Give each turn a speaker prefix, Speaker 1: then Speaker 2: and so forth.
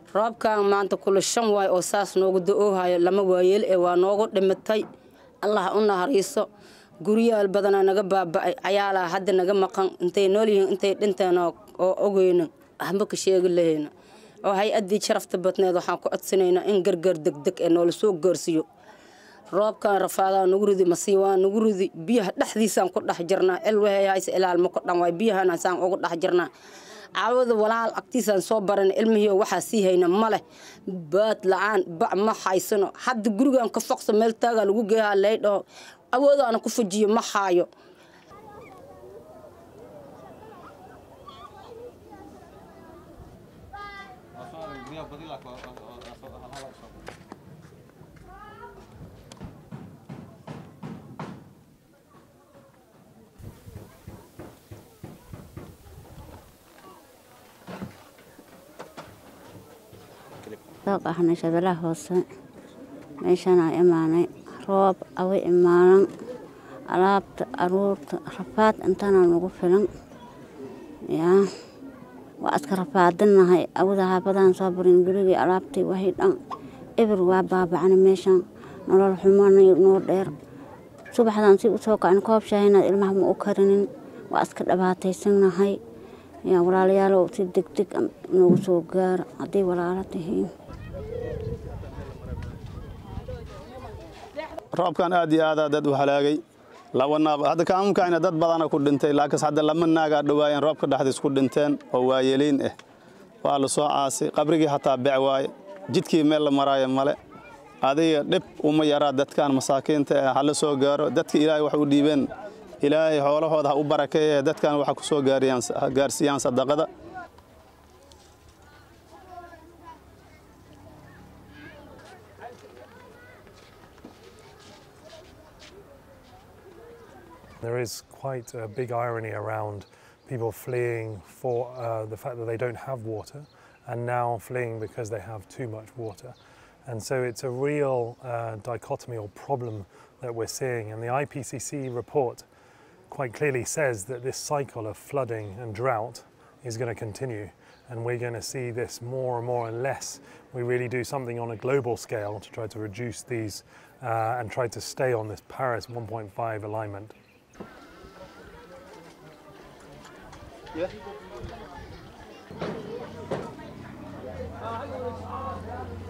Speaker 1: roobkan maanta kula shan waay oo saas noogu da-oohayo lama waayeel ee waa noogu dhimitay allah u nahariiso guryaal badanaa naga baaba-ay cayaalaa hadda naga maqan intay nool yihiin intay dhinteen oo ogeyna ahma ka sheegi lahayna oo hay-addii sharafta badneed waxaan ku codsanaynaa in gargar degdeg ee noola soo gaarsiiyo roobkan rafaadaa nagu ridi masiibaa nagu ridi biyaha dhexdiisaan ku dhex jirnaa cilwahey hayse ilaalma ku dhan waay biyahana saan ugu dhex jirnaa caawada walaal agtiisaan soo baran ilmihii waxaa sii hayna ma leh baad la-aan bac ma haysano hadda gurigan ka foqsa meel taagaa lagu geehaa lay dhaho awoodaana ku fujiyo ma haayo
Speaker 2: soo qaxnay shabeellaha hoose meeshaanaa imaanay roob awa imaanan alaabta aruurta rafaad intaana nagu filan yaa waa iska rafaadinahay awada haabadaan soo barin gurigii alaabtii waxay dhan eber waa baabacana meeshan nolol xumanay noo dheer subaxdaan si usoo kacin koob shaahinaad ilmaha ma u karinin waa iska dhibaataysanahay yaa walaalayaalow si degdeg noogu soo gaara hadday walaalo tihiin
Speaker 3: roobkan aad iyo aadaa dad u halaagay laba naaq hadda kaamunkayna dad badana ku dhintay laakiinse hadda lama naagaa dhawaayeen roobka dhexdiis ku dhinteen oo waayeliin ah waa la soo caasay qabrigii hataa bec waaye jidkii meel la maraayo male adiga dhib uma yaraa dadkan masaakiinta ah hala soo gaaro dadka ilaahay wax u dhiibeen ilaahay xoolahooda ha u barakeeye dadkan waxa ku soo gaarsiiyaan sadaqada
Speaker 4: There is quite a big irony around people fleeing for uh, the fact that they don't have water and now fleeing because they have too much water. And so it's a real uh, dichotomy or problem that we're seeing. And the IPCC report quite clearly says that this cycle of flooding and drought is going to continue. And we're going to see this more and more unless we really do something on a global scale to try to reduce these uh, and try to stay on this Paris 1.5 alignment.
Speaker 3: Yeah.